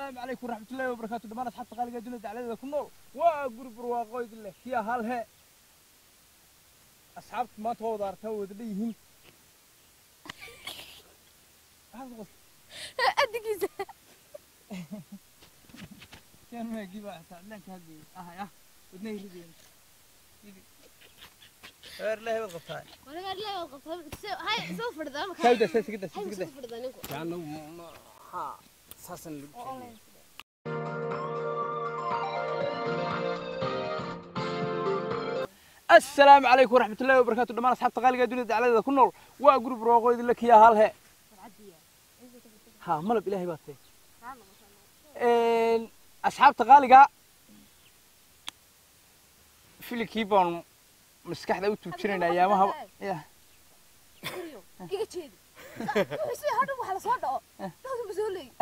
السلام عليكم ورحمة الله وبركاته دمان أصحاب تقالي جنة على كل نور وأقول برواقو يدله يا هالها أصحاب ما توضع تو دليهم هذا غص أدقيزة كان ما يجيب أحسن لك هذه آه يا ودني يلدين غير له الغطاء وأنا قاعد لا أوقف هاي سوف فردا كده سيس كده هاي سيس كده سوف فردا نكو kaana ha saasan lagu keenay السلام عليكم ورحمة الله وبركاته دمان أصحاب تقالي جنة على كل نور وأقول برواقو يدله يا هالها ها ملب إلهي باتي een asxaabta qaaliga filikii baan maskaxda u tuujinayna ayaamaha ya iga jeedi wixii hadha waxa la soo dhaco dadka ma soo leeyi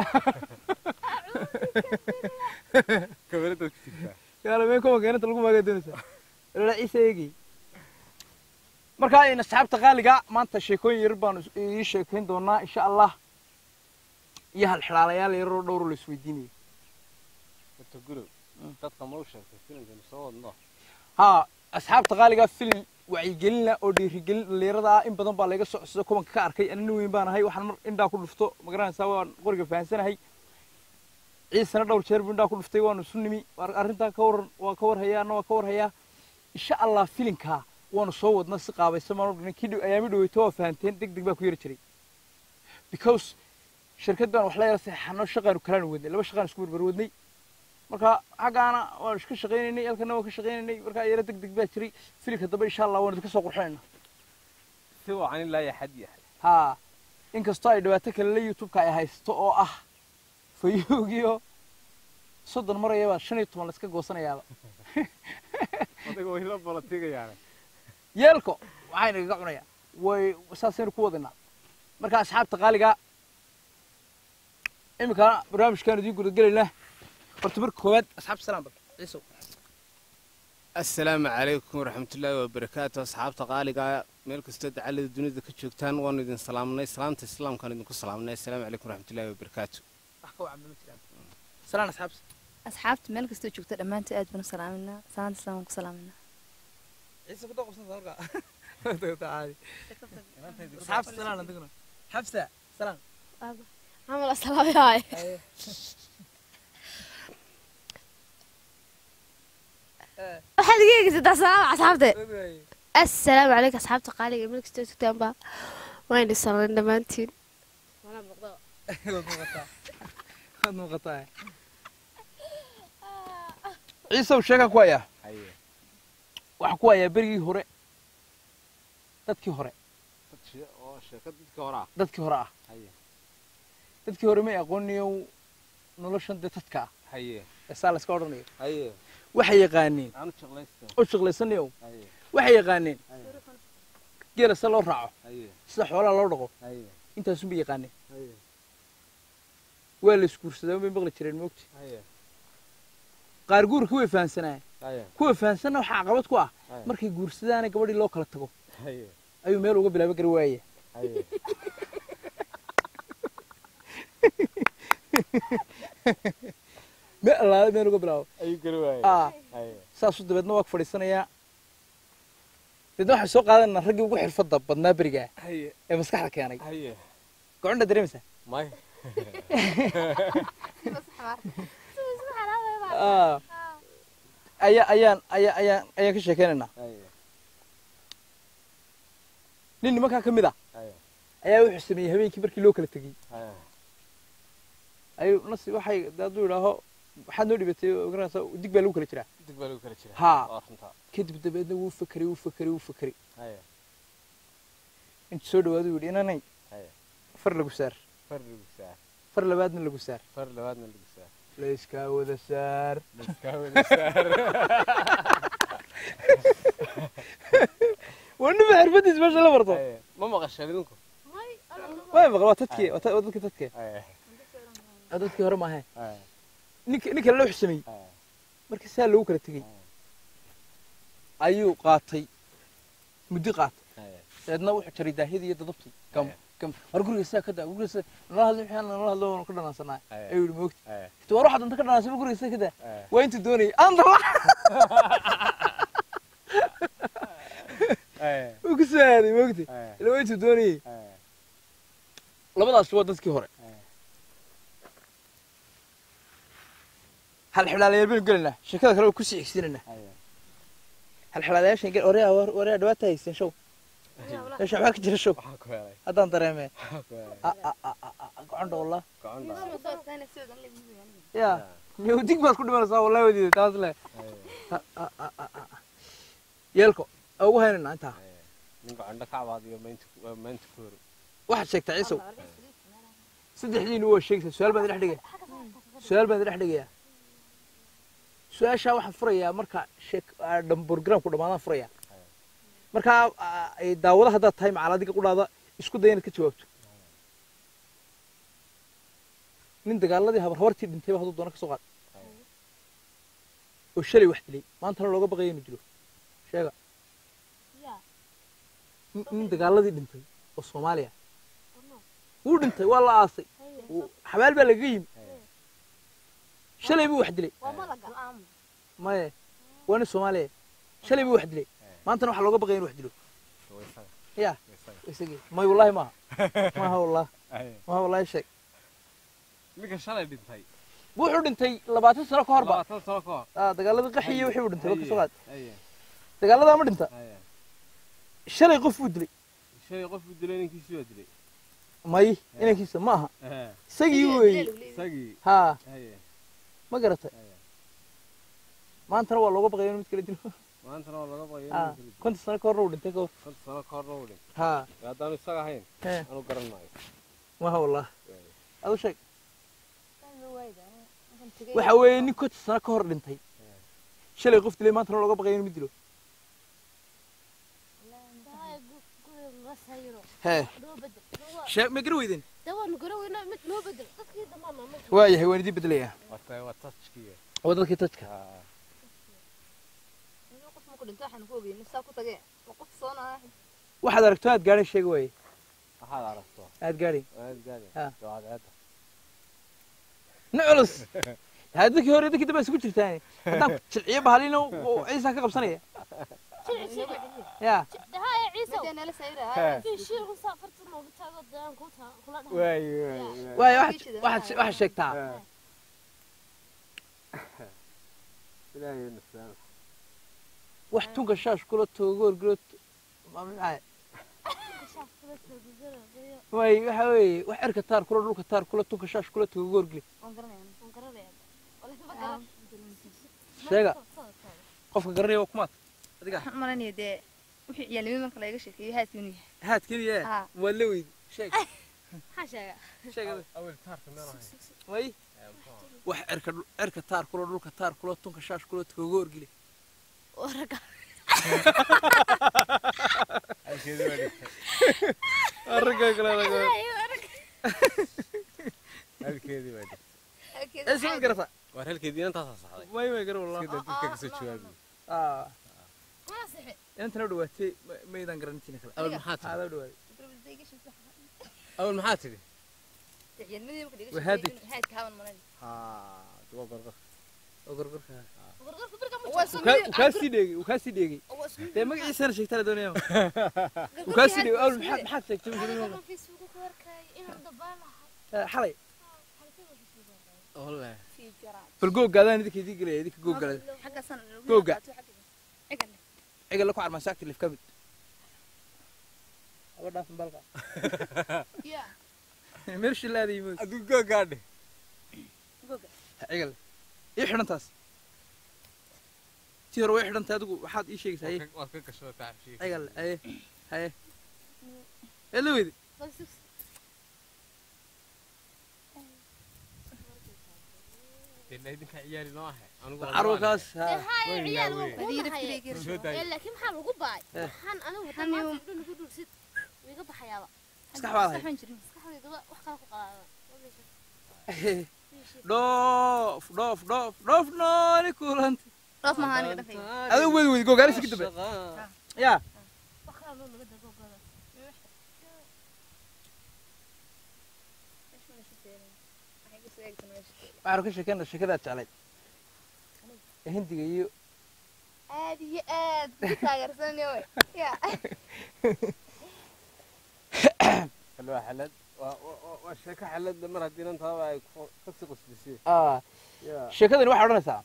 kamarada ku jirtaa gaalameen kuma keenanta lagu maagaa doonaysaa ilaa ciise eegi marka in asxaabta qaaliga maanta sheekooyin yar baan ii sheekayn doonaa insha allah iyo halxidhaalayaal yaroo dhowro la isweydiinayo horta gurow dadka ma u sheegtay filimkanu soo wadno haa asxaabta qaaliga filim wacyigelina oo dhiirigelin dhalinyarada ah in badan baa laga soo codsada kubanka ka arkay ana nin weyn baan ahay waxaan mar indhaa ku dhufto magaranaysaa waan qoriga fahansanahay ciisana dhowr jeer buu indhaa ku dhuftay waanu isu nimi war- arrintaa ka waran waa ka warhayaa anna waa ka warhayaa insha allah filinkaa waanu soo wadna si qaabaysan baan u dhignay kii dhow- ayaami dhaweyto waa fahanteen deg deg baa ku yari jiray because shirkad baan wax la yara saxeexano shaqaanu kalaanu wadnay laba shaqaan isku barbar wadnay marka xaggaana waan iska shaqaynaynay halkana waan ka shaqaynaynay marka yara deg deg baa jiray filimka dambe insha allah waan idinka soo qurxinayna si wacan ilaa ya xad yahay haa inkastoo ay dhibaato kale la youtube-ka ay haysto oo ah fayoogiyo soddon marayaba shan iyo toban la iska goosanayaaba adiga way la balatigayaane yeelko waxayna igaga cunayaa way saasaynu ku wadinaa marka asxaabta qaaliga imika barnaamijkaanu idiin gudagelaynaa horta marka koowaad asxaabta salaam bal ciisow assalaamu calaykum waraxmatullaahi wabarakaatu asxaabta qaaliga meel kastoo dacalada dunida ka joogtaan waanu idin salaamnay salaamta islaamkaan idinku salaamnay assalaamu calaykum waraxmatullaahi wabarakaatu wax ka wacan ma jiraan salaan asxaabta asxaabta meel kastoo joogta dhammaantood aad baan u salaaminaa salaanta islaamka ku salaaminaa ciise ku doqobsan halka caadi asxaabta salaan adiguna xabsa salaan camal asalaami haay waxaad iga eegaysataa salaam asxaabte assalaamu calaykum asxaabta qaaliga meel kastoo tugtaan baa waan idin salaamay dhammaantiin waad muuqataa waad muuqataa ciisow sheekan ku hayaa haye waxaan ku hayaa berigii hore dadkii hore dad shee- oo sheekad dadka horaa dadkii hore ah haye dadkii hore may aqooniyow noloshan dee dadka ah haye ee saa layska odhanayo haye waxay yaqaaneen aanu jeclaysta oo shaqlaysanayow haye waxay yaqaaneen haye geela se loo raaco haye sida xoolaha loo dhaqo haye intaasun bay yaqaaneen haye waa la isguursadaa bay maqli jireen moogti haye qaar guurka way fahansanaayen haye kuwa fahansanna waxaa caqabad ku ah haye markay guursadaana gabadhii loo kala tago haye ayuu meel uga bilaaba gari waaya haye me allaale meel uga bilaabo ayuu gari waayey aa haye saasuu dabeedna waa ku fadhiisanayaa dabeedna waxaan soo qaadanaa raggii ugu xirfadda badnaa berigaa haye ee maskaxda keenay haye gocondha dareemaysaa may Aa. ayaa ayaan ayaa ayaan ayaan ka sheekeynaynaa haye nin nimankaa ka mid ah haye ayaa wuxuu sameeyey habeenkii markii loo kala tegey haye ayuu nasi waxay dee hadduu idhaaho waxaad noo dhibatay oo garanaysaa dig baa lagu kala jiraa dig baa lagu kala jira Haa. waa runtaa kadib dabeedna wuu fakeray wuu fakeray wuu fakeray haye intuu soo dhawaadu yidhi inanay haye far lagu saar far lagu saar far labaadna lagu saar far labaadna lagu saar layskaa wada saar laskaa wada saar waa nima xirfadiis meesha la barto haye ma maqashaan idinku way maqla waa dadkii waa ta- waa dadkii dadkii haye waa dadkii hore maahe haye ninka ninka loo xusameeyey haye markii saa lagu kala tegey ayuu qaatay muddi qaatay haye dabeedna wuxuu jaray daahidii iyo dadabtii gam kam war guriga saa ka daa guriga saa nala hadlo maxaa nala hadlo waan ka dhanaansanaa Aye. ayuu yidhi moogta Aye. inta war waxaad inta ka dhanaansan guriga saa ka daa Aye. waa intuu doonayay andala Aye. wuu ku soo aaday moogta Aye. ila waa intuu doonayay Aye. labadaas waa dadkii hore Aye. hal xidhaalayaal baynu gelaynaa sheekada kale waa kusii xigsiinaynaa Aye. hal xidhaalayaashan gel oreya oreya dhawaata haysteen show meesha waxbaa ka jira show Waxaa ku helay. haddaan dareemee Waxaa ku helay. a a a a a gocondha wallah Gacan dhaca. ya miyudig baad ku dhimanaysaa wallahi wadiida taas le Aye. A- a- a- a- a- a. yeelko aa ugu haynayna intaa Aye. Nin gacan dhaca cabaadiyo maanta ku- waa maanta ku hor. waxaad sheegtaa ciisow saddexdiinu waa sheegaysaa su-aal baan idin dhex dhigaya su-aal baan idin dhex dhigayaa su-aashaa waxaan furayaa marka sheek aa, dham- programku dhammaadaan furayaa markaa aa, ay daawada haddaad tahay macal adiga qudhaada isku day inaad ka jawaabto nin dagaaladii habar habartii dhintayba hadduu doono ka soo qaad oo shalay wax dilay maantana looga baqaya inuu dilo sheega nin- nin dagaaladii dhintay oo soomaaliya wuu dhintay waa la aasay wuu- xabaal baa lagaga yimi shalay buu wax dilay maye waa nin soomaaliya shalay buu wax dilay maantana waxaa looga baqaya inuu wax dilo Waa isaga. ya Waa isaga. isagii may wallahi maaha maaha wallah Aye. maaha wallahi sheeg Ninka shalay dhintay. wuxuu dhintay labaatan sano ka hor ba Labaatan sano ka hor. Ah, dagaaladii qaxiyo wixii uu dhintay waa ka soo qaad Aye. dagaaladaa ma dhinta Aye. shalay qof buu dilay Shalay qof buu dilay ninkiisii waa dilay. may inankiisa ma aha Aye. isagii weeye Isagii. haa Aye. ma garatay Aye. maantana waa looga baqaya inuu mid kala dilo Maantana waa laga baqayaa haa inuu kala dilo. konta sano ka horna uu dhintay ka hor Konton sano ka horna uu dhintay. haa Haddaanu isaga ahayn, hee anu garan maayo. maaha wallah Aye. adu sheeg waxa weeye nin konta sano ka hor dhintay shalay qof dilay maantana looga baqaya inuu mid dilo hee sheeg ma gara weydeen waayahay waan idin bedelayaa Waa tahay waa touchkiiya. waa dadkii tajka Haa. waxaad aragto aad gaadhay sheega waaye Waxaad aragto. aad gaadhay Aad gaadhay. Haa. Waa cadceedda. nin culus haa dadkii hore dadkii dambe isugu jirtaan haddaan jilciyo bahalina ciisa ka qabsanaya ya Waay, waay, waay. waayo waxaad waxaad waxaad sheegtaa Haa. Ilaahay na saamax. wax tunka shaash kula togoorgilo maxaa waay waxa weeye wax erka taar kula dhulka taar kula tunka shaash kula togoorgili sheega qofka garanaya waa kumaad adiga waxaan u malanaya dee wixii ciyaalnimo marka laga sheekeeyo haadka inuu yahay haad keliya Haa. waad la weydi sheeg sheeg adiga. Awel taarka meel ahayn. way wax erka dhul- erka taar kula dhulka taar kula tunka shaash kula togoorgili Halkeedii waa dhintay. ragga kale ragga Halkeedii waa dhintay. ee soo garata Waar halkeedii intaasaa saxday. way way gara wallah Iska daa dadka kasoo jawaabi. ah intana dhawaatay ma- maydaan garantiina kale Awel maxaa tidhi? aada dhawaatay Awel maxaa tidhi? Wahaadi. Haa. Duwa gargar. oo gargarka uu kaa sii dheegay uu kaa sii dheegay dee magaciisana sheegtaa la doonaya uu kaa sii dheegay awal maxaad maxaad sheegtay Eh, xalay Wallahi. bal googgaadaan idinka idin gelaya idinka googgalada Googa. cigal la ku carmaa saagta lif ka mid aba dhaafin balqa meel shilaada yimid Aduu googaadhe. cigal ii xidhantaas tii hore way xidhantay adigu waxaad ii sheegaysaa haye Waad ka gasho taabshiye. cigal haye haye ee la weydi Dee idinka ciyaali noo ahay. Anigu bal waa carwakaas haa Soo daayay. laakiin maxaa lagu baay Eh. waxaan anigu haddaan maanta dhan igu dhursid wiiga baxayaaba maskax baa lahay maskaxdayda wa- wax kale ku qalaada dhoof dhoof dhoof dhoof nooni kulanta dhoof maaha aniga dhafay adigu weydi weydi googaalis ka dambe yaa wax kale loo laga dagoogada waxaanu ka sheekeyna sheekadaad jeclayd ee hindiga iyo aad iyo aad ku taageersanyo ya waa xalad waa- waa- waa- waa sheeko xalad mar haddii nantaaba ay ku- kasii qusbisay ah, yaa sheekadani waxay odhanaysaa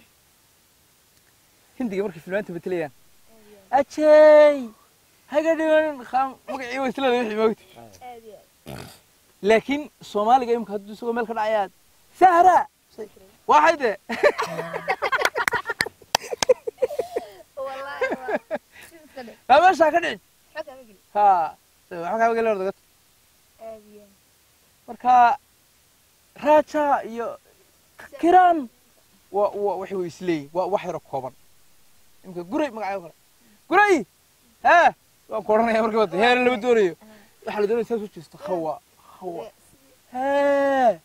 hindiga markay filmaanta matelayaan ajey haga dhiman kham magacii waa isla wixii moogta aad iyo laakiin soomaaliga imika hadduu isagoo meel ka dhacayaad sahra waxay de wallahi waa sidiska dhe maa meeshaa ka dhicin xog ama geli ha waxa kaa gala ordagata aad iyo marka raja iyo kiran wa wa waxay way isleeyihin waa wax yaro kooban imika guray magacyo kale guray hee waan ku odhanaya markii wada heer lama doonayo waxaa la doonaya saas u jeesto hawa hawa hee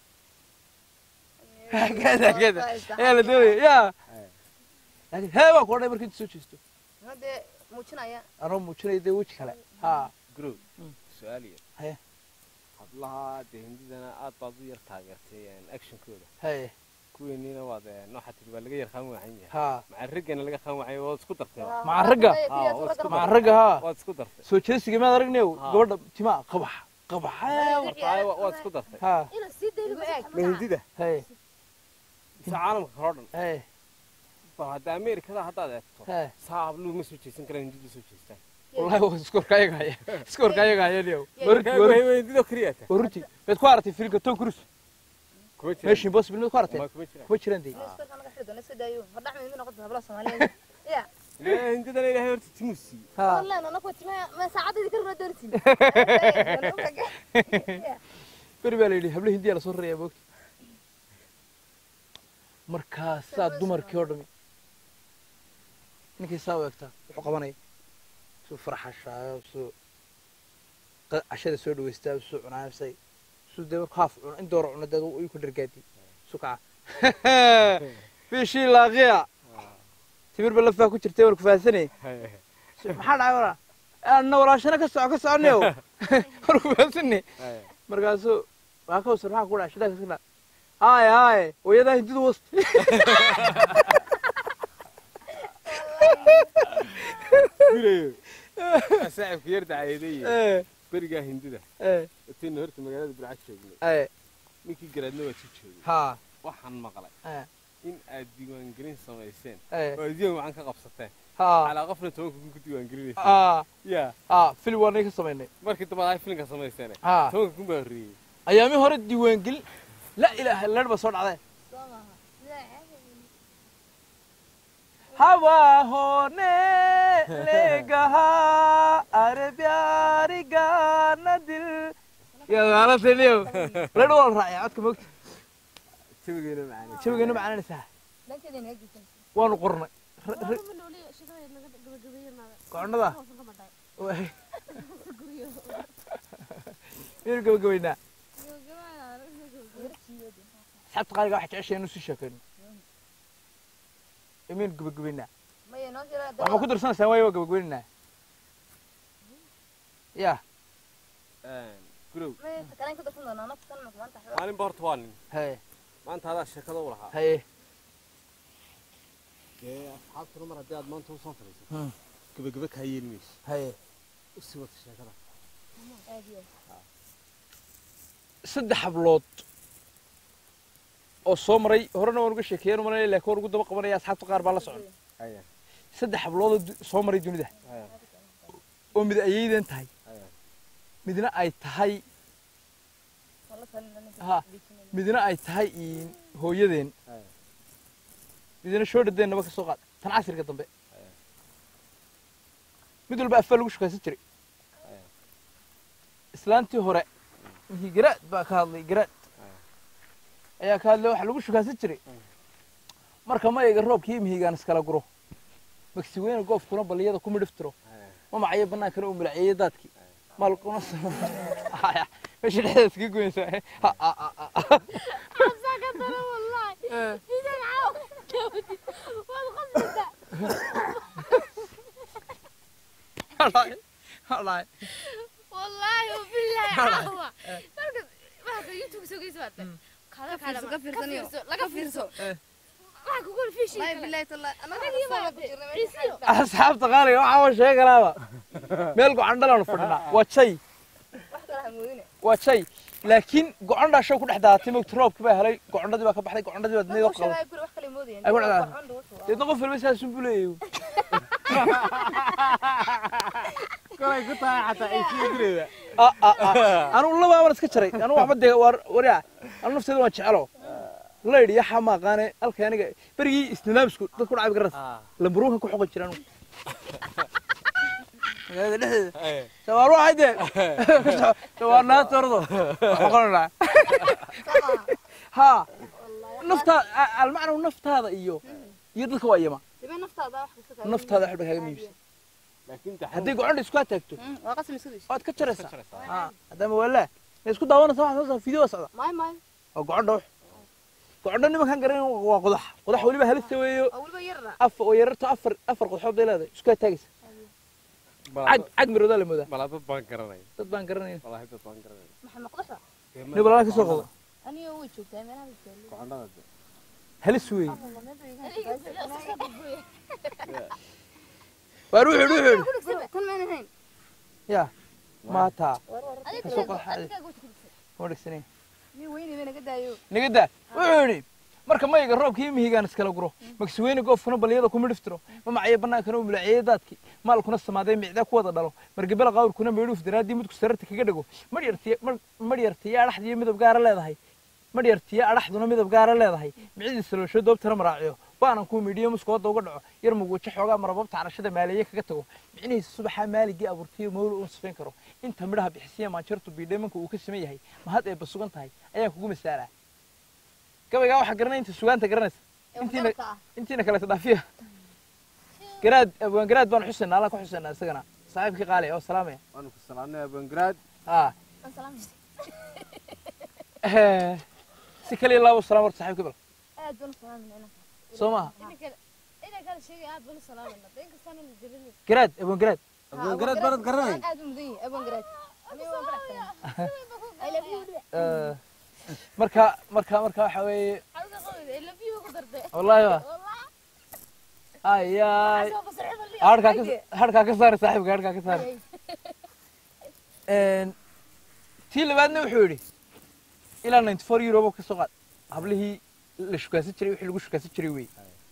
kada kada ayaa la doonaya ya laakiin hee baan ku odhanaya markii inta soo jeesto hadee muujinaya anoo muujinaya dee weji kale ha grow Mm. su-aaliya Haye. hablaha dee hindidana aad baad u yar taageertay actionkooda haye kuweeniina waad nooxa tiri waa laga yar qaan wacan yahay ha maca raggana laga qaan wacay waad isku dartay Maca ragga? maca ragga ha waad isku dartay soo jeesiga maad aragnayo Ha. gabadha timaa qabax qabax Marka waad isku dartay ha ina sii dayligu eeg ma hindida haye mise caalamka kaloo dhan haye bal hadda ameerikada haddaad eegto haye saa habluhu ma soo jeesan karaan hindidu soo jeestaan wallahi waa iskorka ayaga haya iskorka ayaga haya niyow Marka waruti waa hindidoo keliya ta waruti maad ku aragtay filimka tom cruise kuma jiraan mission impossible maad ku aragtay Ma kuma jiraan kuma jiraan dee iskorka naga xidho na iska daayo fadhax mid noqoto hablaha soomaaliyeed ya Ilaahay hindidana ilaahay horta timuu siiyey ha wallahi nana ku timaa ma saacadii ka runa doontiin beri baa la yidhi hablo hindiya lasoo rarayaa moogta markaasaa dumarkii oo dhami ninkii saa u egtaa wuxuu qabanaya suu farxashaayo suu qa- cashada soo dhaweystaa suu cunaabsay suu dee markuu haaf cuno in dooro cuno dee ayuu ku dhargaadi suu kaca bishii laaqiya timir ba lafaa ku jirtay warku fahansanay maxaa dhacay walaa anna walaashana ka soco ka soconayo warku fahansanay markaasuu waa ka wasar maxaa ku dhaca shidaa kaskana haye haye wayadaa hindidu wasti gurayo saaxibka yar dacayeedeeye ee berigaa hindida ee intayna horta magaalada burcad joognay ee ninkii garaadna waa sii joogay ha waxaan maqlay ee in aad diiwaangelin samayseen ee oo diiwaan wacan ka qabsateen ha calaa qofna tobanka kun ku diiwaangelinaysa ha yaa ha filim waa naga samaynay markii dambe ahay filinka samayseen ha tobanka kun baa horreeyey ayaami hore diiwaangelin la ilaaha leer ba soo dhacday hawa hone legaha are pyari gana dil ya gaala teliyo leer waa la raacaya codka moogta jawigeena macaani jawigeena macaananaysaa dhankeeda inaga geysan waanu qornay koconnada miyaynu gabagabaynaa asxaabta qaaliga waxa jeceshay inuu sii sheekayno ee miyaynu gabagabaynaa maya noo jira waxaa ku darsanaysaa waayo waa gabagabaynaynaa ya gurow maya kalen ku darsan doonaa nafta kan maanta maalinba horta waa nin haye maanta adaa sheekada u lahaa haye dee asxaabtuna mar haddii aad maanta usoo fadhiisato Hmm. gebagebe kaa yeeli mayso haye usii wata sheekada aad iyo saddex hablood oo soo maray horena waan uga sheekeeyeen umalanaya laakiin waan ugu daba qabanaya asxaabta qaar baa la socon aya saddex hablood oo du- soo maray dunida aya oo mid ayaydan tahay aya midna ay tahay wala talin ha midna ay tahay iin hooyadeen aya midna shoodhadeennaba ka soo qaad tan casriga dambe Aya. mid walba afaa lagu shukaysan jiray Aya. islaantii hore ninkii garaad baa ka hadlay garaad Aya. ayaa ka hadlay waxaa lagu shukaysan jiray marka mayiga roobka iyo mihigaan iskala guro magsi weyne goofkuna balliyada ku midhiftiro aya ma macayo bannaankana uu milaciyey daadkii maalkuna Haya, meesha dhexdeeda iskaga goynaysaa Ha, ha, ha, ha. Hadhaay, hadhaay. والله وبالله عاوة مركز واحد يوتيوب سوي سوات fiirso, ka fiirsaniyo. laga fiirso waxa kugu fiishi Wallaahi billaahi tallahi, anaga Anagii soo baa ku jirnay meesha ciisiyo. xagga. asxaabta qaaliga waxaa wa sheegalaaba meel go-an dhalaanu fadhinaa waa jay Wax kale ha moodine. waa jay laakiin go-andhaa show ku dhex daadatay mogta roobkii baa helay go-andhadii baa ka baxday go-andhadii baa Ma dunida u qaban sheegay guri wax kale moodayeen. Ay, ku dhacdaa. Wax cun dhuutu waa. deedna qof walba saasun buu leeyahay kolay ku tahay xataa ay sii direeda anugu laba aban iska jaray anugu waxba dee war waryaa anu nafteeda waan jecelo laydhi yaxa ma aqaane halka aniga berigii isnidaamsku dadku dhacay garas lamburuunka ku xoqan jiraan magaalada dhexdeeda shawaar waxay dee shawaar naata ordo xoqanaa ha naftaa almacnahu naftaada iyo iyo dadka waa iyama Dibee naftaada wax kasta kaaga naftaada waxba kaaga miibsan laakiin haddii gocondha isku taagto Mm, waa qasam isku dayso. waad ka jaraysaa ha haddama walaa ma isku daawanaysa waxaa soo video socda Maay, maay. waa gocondha wax gocondha nimankan garan waa qodax qodax weliba halista weeyo Waa weliba yarra. afar oo yararto afar afar qodxood bay leedahay isku taagaysa cag cag miroodaa la moodaa balaa dad baan garanay dad baan garanaya walaahi dad baan garanay Maxaa maqdaxa? nin balaa ka soo qodo Aniga way joogtaa meelaha la joogo. gocondhada de halis weeye Allah, meel bay iga haysaa. waar wuxuu yidhi wuxuu yidhi Kan maan ahayn. ya maataa War, war. ka soo qodax ma dhegsanay Nin weyne bay naga daayo. nigada wuxuu yidhi marka mayga roobka iyo mihigaan iskala guro magsaweyne goofkuna balyada kuma dhiftiro mamacayo bannaankana u mulaceeye daadkii maalkuna samaaday micdaa ku wada dhalo margabela qawrkuna meedhuuf daraaddii midku sararta kaga dhego madhyartiya adhaxdiyo midab gaara leedahay madhyartiya adhaxduna midab gaara leedahay micidiisa loosho doobtana maraaciyo baanan kuu midhiyo muskooda uga dhaco yar mugwajo xoogaa marababta carashada maaliye kaga tago micnihiisa subaxaa maaligii abuurtiyo mawla uun sifayn karo inta midhaha bixisiya maanjartu biidheemanka uu ka siman yahay mahad eebba sugan tahay ayaa kugu masaalaa gabaygaa waxaa garanaya inta sugaanta garanaysa intiina Waxtarka ah. intiina kaleeta dhaafiya garaad abwaan garaad baan xusaynaa allaan ka xusaynaa isagana saaxiibkii qaali oo salaamaya waanu ku salaamnay abangaraad haa Aan salaamaysa. si kaliya laabo salaam horta saaxiibkii bal Aad baan u salaamayna inanka. soo maaha ina kala sheegay aad baan u salaamana in kastaana la jirin garaad abwaan garaad abangaraad baanad garanay Aad u mudan yahay, abaan garaad. Aniga waan faraxsanahay. I love you. Eh, marka marka marka waxa weeye xalka qowda ila biyo ku dartay wallaahi wa wallahi ayaay soo basarxada li harkaa ka harkaa ka saari saaxiibka harkaa ka saari tii labaadna wuxuu yidhi ilaa ninety four euro ka soo qaad hablihii la shukaasan jiray wixii lagu shukaasan jiray wey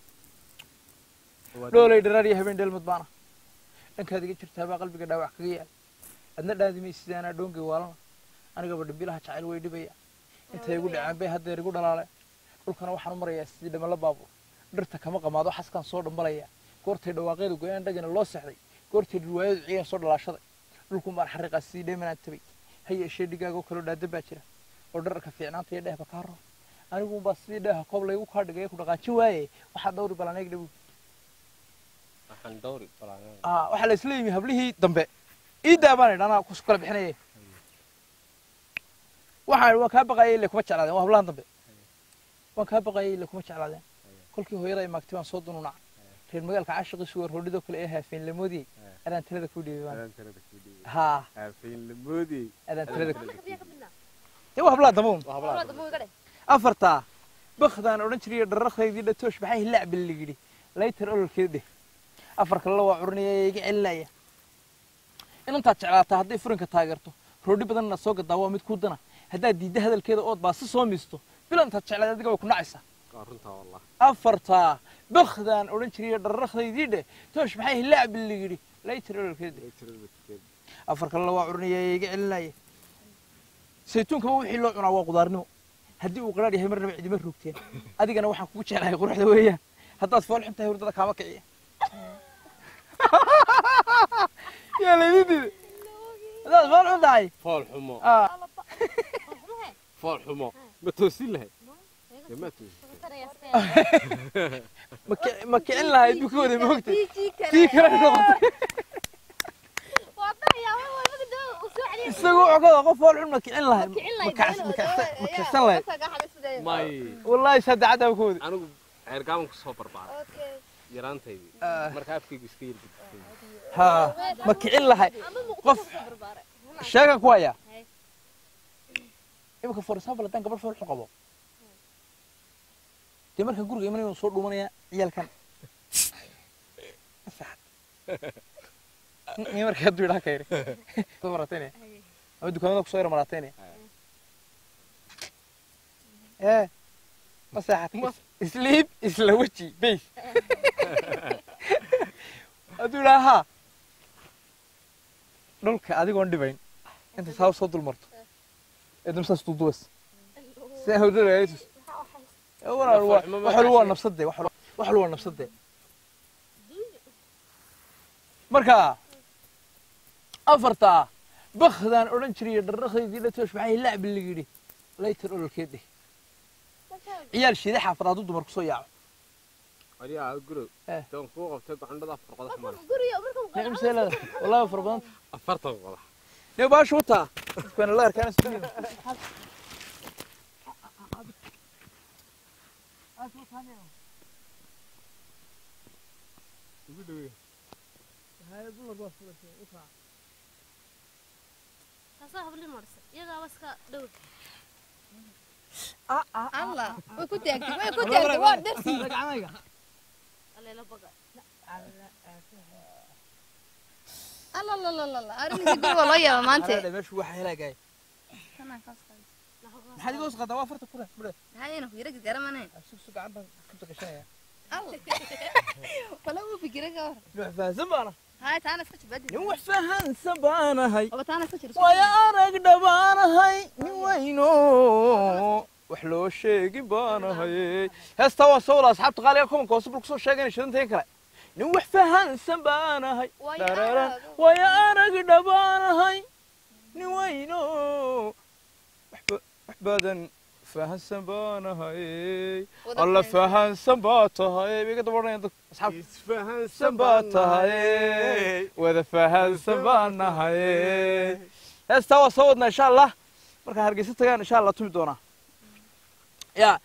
dhoolay dharaar iyo habeen dheelmad baana dhankaad iga jirtaa baa qalbiga dhaawac kaga yaal adna dhaadimay sidaanaa dhoongay waalana anigaba dhimbilaha jacayl way dhibaya intay igu dhaceen bay haddeer igu dhalaaleen dhulkana waxaan u marayaa sidii dhamala baabuur dhirta kama qamaado xaskaan soo dhambalaya goortay dhawaaqeedu go-aan dhagana loo seexday goortay riwaayadu ciyaan soo dhalaashaday dhulkun baan xariiqaa sidii dheemanaan tabay ha yeeshee dhigaagoo kaloo dhaada baa jira oo dhararka fiicnaanta iyo dheehba kaa rabo anigu baa sidii dheeha koob laygu kaa dhigay ku dhaqaajin waaye waxaa dhawri balanayg dhabu waxaan dawri balaa ah waxaa la isla yimi hablihii dambe iidaa baan idhi anaa kus kala bixinaya waxaan waan kaa baqayay ile kuma jeclaadeen waa hablahan dambe waan kaa baqayay ile kuma jeclaadeen kolkii hooyada ay maagtay baan soo dununaca reer magaalka caashiqiisu waa roodhidoo kale ee haafeen lamoodiyey adaan talada kuu dhiibay baan adaan talada ku dhiibay haa haafayn la moodiyey adaan talada ku ka biyo ka bidna dee waa hablaha dambe un waa wala hablaha dabo iga dheh afartaa bakdaan odhan jiray dhararkaydii dhatoosh maxay hilaac bal ligidhi laytar ololkeed dheh afar kalena waa curinaya ee iga celinaya inantaad jeclaataa hadday furinka taageerto roodhi badanna soo gadaa waa mid kuu dana haddaad diidda hadalkeeda ood baa si soo miisto bilantaad jeclaad adiga way ku nacaysaa waa runtaa wallah afartaa bakdaan odhan jiray dhararkaydii dheh toosh maxay hilaac bal ligidhi laytar ololkeed dheh Way tirada tukeed. afar kalena waa curinaya ee iga celinaya saytuunkaba wixii loo cunaa waa qudaarnimo haddii uu qaraar yahay marnaba cidima roogteen adigana waxaan kugu jeclahay quruxda weeyaan haddaad fool xun tahay hurdada kaama kiciya yaa laydin diiday haddaad fool xun tahay fool xumo ah, fool xumo ma toosin lahayd dee ma toosin ma ki- ma kicin lahayd buu ka waday moogta tii kale noqotay isagu wuxuu ka wada qof fool xun ma kicin lahayd kicin lahayd, ma kacs- ma kacsan- ma kacsan lahayd may wallaahi saddexadaa ka waday anigu ceergaaban kusoo barbaaray yaraantaydii Ah. marka afkaygu iska yarbadisay ha ma kicin lahayd qof sheegan ku haya imika for example haddaan gabadh fool xun qabo dee marka guriga imanaya waan soo dhuumanaya ciyaalkan ni marka hadduu idhaa ka yiri soo marateynaya ama dukaamada kusoo yara marateynaya ee ma seexat isliib isla weji bays hadduu idhaa haa dhulka adigoon dhibayn inta saa soo dul marto ee dumsaas duuduwas si hawdalaayatus walaal waa wax walba waa nabsadde wax walba wax walba waa nabsadde marka afartaa bakhdaan odhan jiray dharrakhaydii dhatoosh maxay lacbi la yidhi laytar ololkeed dheh ciyaal shiide xaafad hadduu dumar kusoo yaaco adiga gurow Eh. toon kuu qabtay gacandhada afar qodax mara nicim seelada wallahi fara badanta afartan qodax ne baashu wataa dadkana la arkaan isdunyada ugu dhaweey taasoo habli marsa iyagaaba iska dhow allah way ku taagtay way ku taagtay waa darsi aleela baga alla la la la la arrintii guri waa loo yaaba maanta Alaadha, meeshu waxaa helaagay maxaad iga hoos qaadaa waa farta kule mudhe hayna ku yara garamane sugsu gacan baan ku takashanaya alla wala uu fikira ka war nin wax fahansan baana hay taana iska jibadi nin wax fahansan baanahay aba taana iska jirso waya arag dhabaanahay nin weyno wax loo sheegi baanahay heestaa waa soo wada asxaabta qaaliga kumanka hoose bal kusoo sheegayna shidantayn kale nin wax fahansan baanahay Waya Dararan. arag. waya arag dhabaanahay nin weyno waxba- wax badan fahansan baanahay alla fahansan baa tahay bay ka daba odhanayaan dadka asxaabta isfahansan baa tahay wada fahansan baa nahay heestaa waa soo wadnaa insha allah markaan hargeysa tagaan insha allah tumi doonaa yaa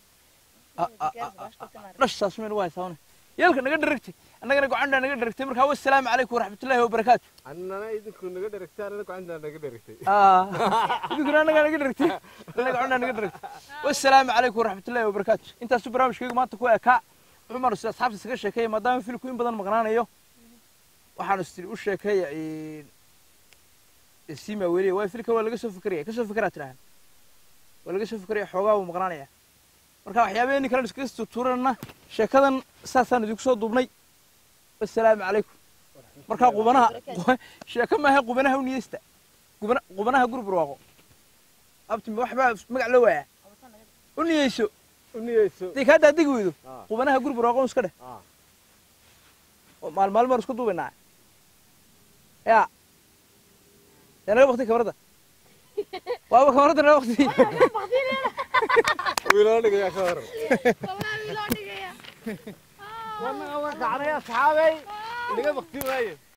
dhashaas meel waa haysaane yeelka naga dharagtay annagana gocandhaa naga dharagtay markaa wasalaamu calaykum waraxmatullaahi wabarakaatu annana idinku naga dheragtay annana gacantaa naga dheragtay Ah, idinkuna annagaa naga dharagtay annaga gocandhaa naga dharagtay wasalaamu calaykum waraxmatullaahi wabarakaatu intaasu barnaamijkaygu maanta ku ekaa cumar si asxaabta isaga sheekeeya maadaama filku in badan maqnaanayo waxaan istiri u sheekeeya sima weliya waa filka waa laga soo fikeraya kasoo fikeraa tidhahan waa laga soo fikeraya xoogaa wuu maqnaanaya marka waxyaabaheeni kalen iskaga tuuranana sheekadan saasaan idinku soo duubnay wasalaamu calaykum markaa qubanaha sheeko maaha qubanaha u niyeysta qubana qubanaha guri barwaaqo abtimi waxbaa magac loo waayaa u niyeyso uniyeyso hadday kaa daadegi weydo Ah. qubanaha guri barwaaqo un iska dheh Ah. oo maalmaalin baan isku duubaynaa yaa yaa naga bakti kamarada waaba kamarada naga bakti wiiloo dhigayaa ka hor wallaahi loo dhigaya wannan waa kacnaya saxaabay dhiga bakti waaye